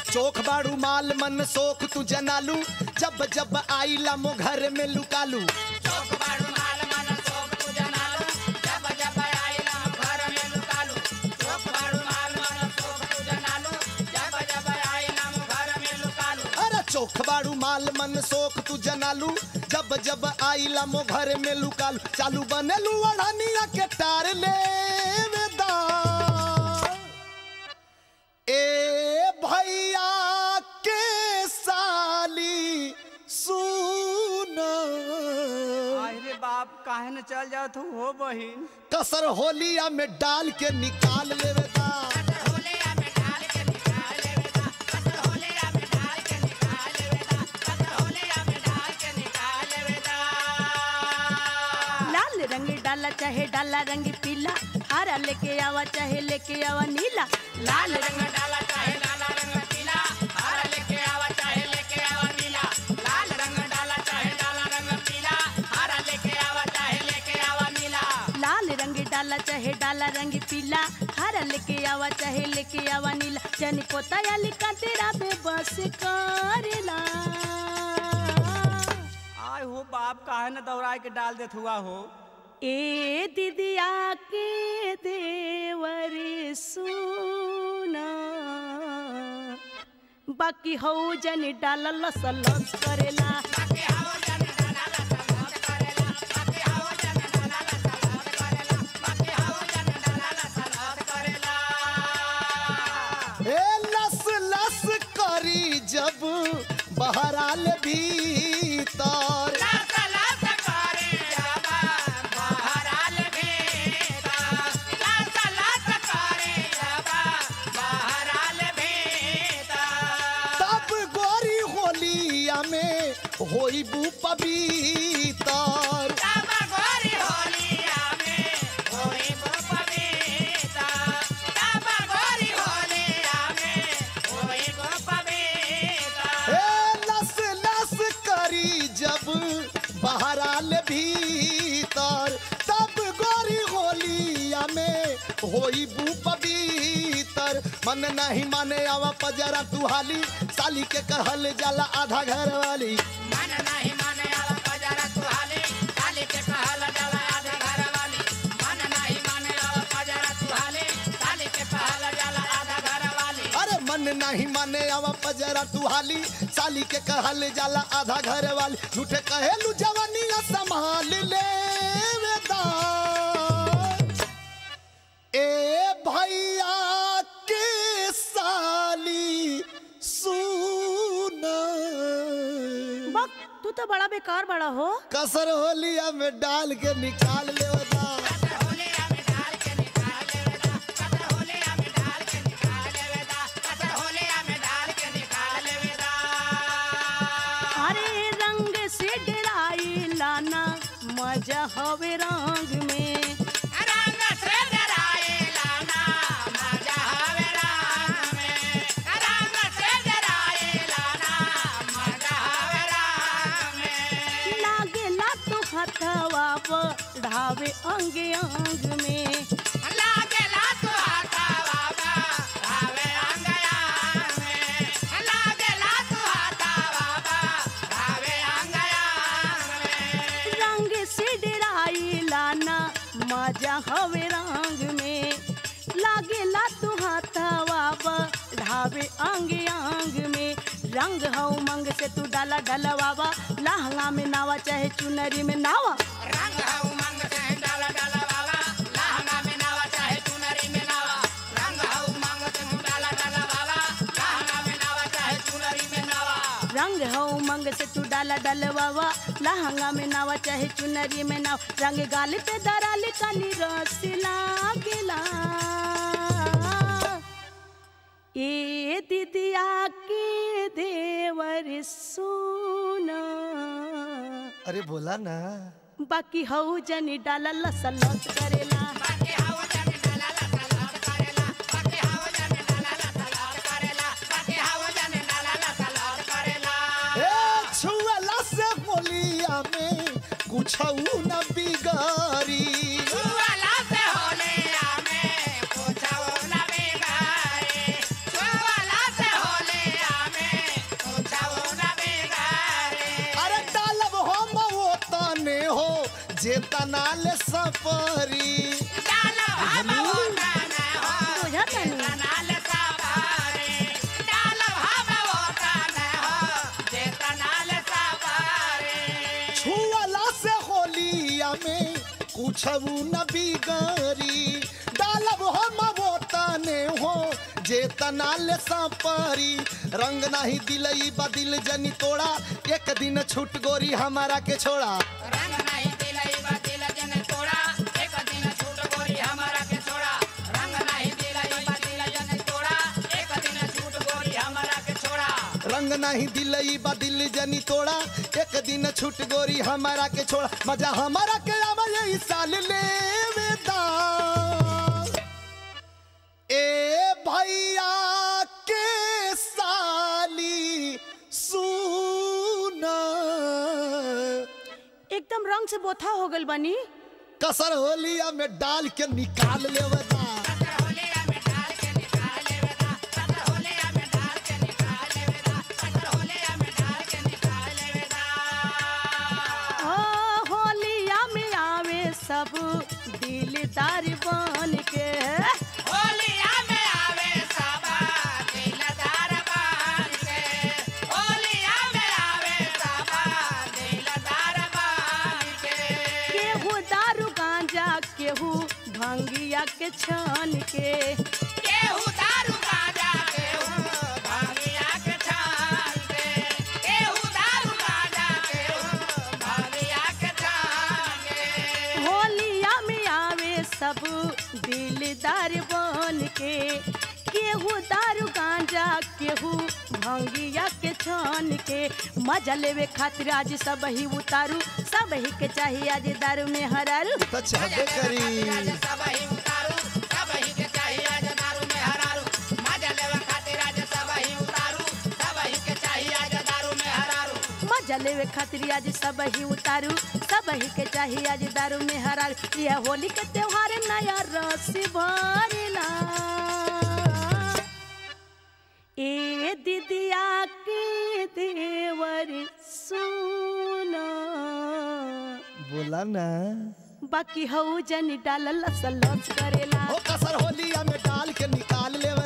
चोख बाड़ू माल मन सोख तू जनालू जब जब आईला मो घर में लुकालू चौक बाड़ू माल मन सोप तू जनालो जब जब आइला घर में लुकालू चौक बाड़ू माल मन सोप तू जनालो जब जब आइला घर में लुकालू अरे चोख बाड़ू माल मन सोख तू जनालू जब जब आईला मो घर में लुकालू चालू बनेलू अड़ानिया के टार ले वेदा ए भैया के साली सुन अरे बाप काहे न चल जाओ तू हो बहिन कसर होलिया में डाल के निकाल लेवेदा होलिया में डाल के निकाल लेवेदा कतर होलिया में डाल के निकाल लेवेदा कतर होलिया में डाल के निकाल लेवेदा लाल रंग डाला चाहे डाला रंग पीला हरा लेके आवा चाहे लेके आवा नीला लाल रंग डाला चाहे लाला रंग पीला हरा लेके आवा चाहे लेके आवा नीला लाल रंग डाला चाहे डाला रंग पीला हरा लेके आवा चाहे लेके आवा नीला लाल रंग डाला चाहे डाला रंग पीला हरा लेके आवा चाहे लेके आवा नीला जनी पोता या लिखा तेरा बेबस करेला आय हो बाप काहे न दौड़ा के डाल देत हुआ हो ए दीदिया के देवर सुना बाकी हो जन डाला लसलस करेला बाकी हाओ जन डाला ला सलाद करेला बाकी हाओ जन डाला ला सलाद करेला बाकी हाओ जन डाला ला सलाद करेला ए लस लस करी जब बहराल भीतर लास लास करे जाबा बहराल भेदा लास लास करे जाबा बहराल भेदा तब गोरी होलिया में होइबू पवितर जाबा गोरी होलिया में होई बो पवेदा जाबा गोरी होलिया में होई बो पवेदा ए लस लस करी जब बहराल भीतर तब गोरी होलिया में होइबू पवितर मन नहीं माने आवा पजरा तुहाली साली के कहल जाला आधा घर वाली मन नहीं माने आवा पजरा तुहाले काले के कहल जाला आधा घर वाली मन नहीं माने आवा पजरा तुहाले काले के कहल जाला आधा घर वाली अरे मन नहीं माने आवा पजरा तुहाली साली के कहल जाला आधा घर वाली झूठे कहेलू जवानिया संभाल ले वेदा ए भैया के साली सुना बक तू तो बड़ा बेकार बड़ा हो कसर होलिया में डाल के निकाल ले वेदा कतर होलिया में डाल के निकाल लेवेदा कतर होलिया में डाल के निकाल लेवेदा कतर होलिया में डाल के निकाल लेवेदा अरे रंग से डराई लाना मजा हवे रंग में रंग से डराए लाना मजा हवे राम में रंग से डराए लाना मजा हवे राम में लागेला तो हथवा बढ़ावे अंग अंग में लागेला तो हाथा बाबा भावे अंगया में लागेला तो हाथा बाबा भावे अंगया में रंग से डराई लाना मजा हवे रंग में लागेला तू हथवा बढ़ावे अंग अंग में रंग हऊ मंग से तू डाला डलवावा लहंगा में नावा चाहे चुनरी में नावा रंग है उमंग से डाला डाला वाला लहंगा में नावा चाहे चुनरी में नावा रंग है उमंग से डाला डाला वाला लहंगा में नावा चाहे चुनरी में नावा रंग हऊ मंग से तू डाला डलवावा लहंगा में नावा चाहे चुनरी में नाव रंग गाल पे दराल काली रस लागेला ए दीदिया के देवर सोना अरे बोला ना बाकी हऊ जनी डाला लसलस करेला बाकी हवा जन डाला ला सलाद करेला बाकी हवा जन डाला ला सलाद करेला बाकी हवा जन डाला ला सलाद करेला ए छुअला से होलिया में कुछ न बिगारी छुआला से होलिया में पूछो न बिगारे छुआला से होलिया तना ले सपरी डाल हम होता न हो बुझा तनी तनाल सवारे डाल हम होता न हो जे तनाल सवारे छुअला से होलिया में कुछ न बिगड़ी डालब हम वो तने हो जे तनाल सपरी रंग नहीं दिलई बदिल जनी तोड़ा एक दिन छूट गोरी हमारा के छोड़ा रंग नहीं दिलई बा दिल जन तोड़ा एक दिन छूट गोरी हमारा के छोड़ा रंग नहीं दिलई बा दिल जन तोड़ा एक दिन छूट गोरी हमारा के छोड़ा रंग नहीं दिलई बदिल जनी तोड़ा एक दिन छूट गोरी हमारा के छोड़ा मजा हमारा के आवा यही साल ले ए भैया के साली सुना एकदम रंग से बोथा हो गल बनी कसर होलिया में डाल के निकाल लेवता सतर होलिया में डाल के निकाल लेवेदा सतर होलिया में डाल के निकाल लेवेदा सतर होलिया में डाल के निकाल लेवेदा ओ होलिया में आवे सब दिलदार बन के होलिया में आवे सबा दिलदार बन के होलिया में आवे सबा दिलदार बन के केहू दारू गांजा केहू भंगिया के छान के केहू दारू गांजा केहू भांगिया के छान के केहू दारू गांजा केहू भांगिया के छान के होलिया में आवे सब दिलदार बन के केहू दारू गांजा केहू भंगिया के छान के मजा लेवे खातिर आज सब ही उतारू सब ही के चाहिए आज दारू में हरारू तो चाहबे करी सब ही उतारू सब ही के चाहिए आज दारू में हरारू मजा लेवे खातिर आज सब ही उतारू सब ही के चाहिए आज दारू में हरारू मजा लेवे खातिर आज सब ही उतारू सब ही के चाहिए आज दारू में हरारू यह होली के त्योहार नया रस भरला ए दीदिया के देवर सुना बोला ना बाकी हऊ जन डाल लस लस करेला ओ कसर होलिया में डाल के निकाल लेवता